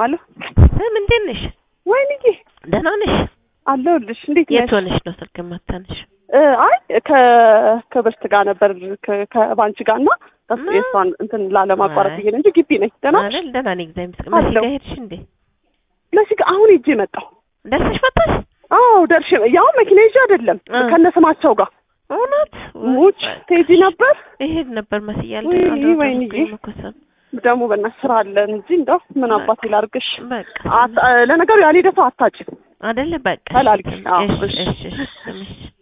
አሎ ስም እንዴት ነሽ? ወይንዬ ደህና ነሽ? አለሁልሽ። እንዴት ነሽ? የት ሆነሽ ነው ስልክ የማታነሽ? እ አይ ከ ከብርት ጋር ነበር ከ- ከባንቺ ጋር እና ከሱ ማ? የእሷን እንትን ላለማቋረጥ አይ። ብዬ ነው እንጂ ግቢ ነኝ። ደህና ነሽ? አይደል? ደህና ነኝ እግዚአብሔር ይመስገን። መሲ አለሁ። ጋር ሄድሽ እንዴ? ለሲ ጋር አሁን ሄጄ መጣሁ። ደርሰሽ መጣሽ? አዎ ደርሼ ያው መኪና ይዤ አይደለም እ። ከነ ስማቸው ጋር እውነት ሙች ትሄጂ ነበር ይሄድ ነበር መሲ እያለ ወይኔ ወይኔ። ደግሞ በእናትሽ ስራ አለን እንጂ እንደው ምን በቃ። አባቴ ላድርግሽ። በቃ አት- ለነገሩ ያልሄደ ሰው አታጭም። አይደለ? በቃ አላልኩሽ? አዎ፣ እሺ እሺ። እሺ እሺ እሺ